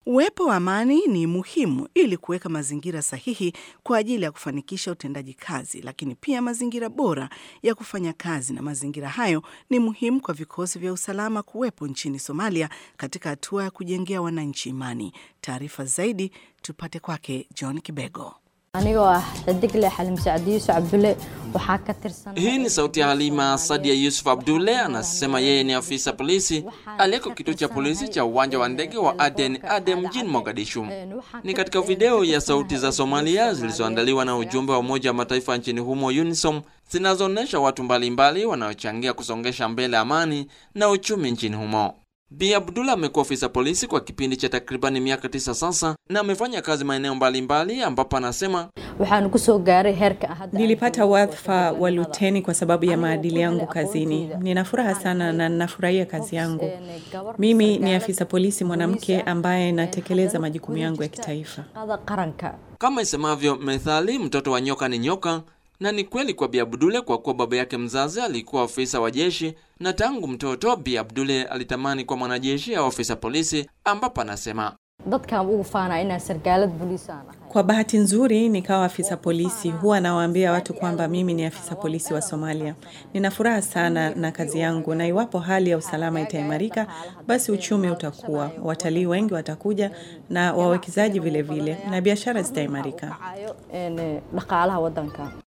Uwepo wa amani ni muhimu ili kuweka mazingira sahihi kwa ajili ya kufanikisha utendaji kazi, lakini pia mazingira bora ya kufanya kazi, na mazingira hayo ni muhimu kwa vikosi vya usalama kuwepo nchini Somalia katika hatua ya kujengea wananchi imani. Taarifa zaidi tupate kwake John Kibego. anigoo ah xidigle xalim sacdi yuusuf cabdulle waxaa ka tirsan Hii ni sauti ya Halima Sadia Yusuf Abdulle, anasema yeye ni afisa polisi aliyeko kituo cha polisi cha uwanja wa ndege wa Aden Ade mjini Mogadishu. Ni katika video ya sauti za Somalia zilizoandaliwa na ujumbe wa Umoja wa Mataifa nchini humo UNISOM, zinazoonyesha watu mbalimbali wanaochangia kusongesha mbele amani na uchumi nchini humo. Bi Abdullah amekuwa ofisa polisi kwa kipindi cha takribani miaka tisa sasa na amefanya kazi maeneo mbalimbali, ambapo anasema waxaanu kusoo gaaray heerka ah hadda Nilipata wadhifa wa luteni kwa sababu ya maadili yangu kazini. Nina furaha sana na ninafurahia kazi yangu. Mimi ni afisa polisi mwanamke ambaye natekeleza majukumu yangu ya kitaifa. shaqada qaranka kama isemavyo methali, mtoto wa nyoka ni nyoka. Na ni kweli kwa Bi Abdule kwa kuwa baba yake mzazi alikuwa ofisa wa jeshi, na tangu mtoto Bi Abdule alitamani kuwa mwanajeshi au ofisa polisi, ambapo anasema dadkaan ugu faanaa inaan sargaalad booliis aan ahay Kwa bahati nzuri nikawa afisa polisi. Huwa nawaambia watu kwamba mimi ni afisa polisi wa Somalia. Nina furaha sana na kazi yangu, na iwapo hali ya usalama itaimarika, basi uchumi utakuwa, watalii wengi watakuja na wawekezaji vile vile, na biashara zitaimarika. kacayo een, dhaqaalaha wadanka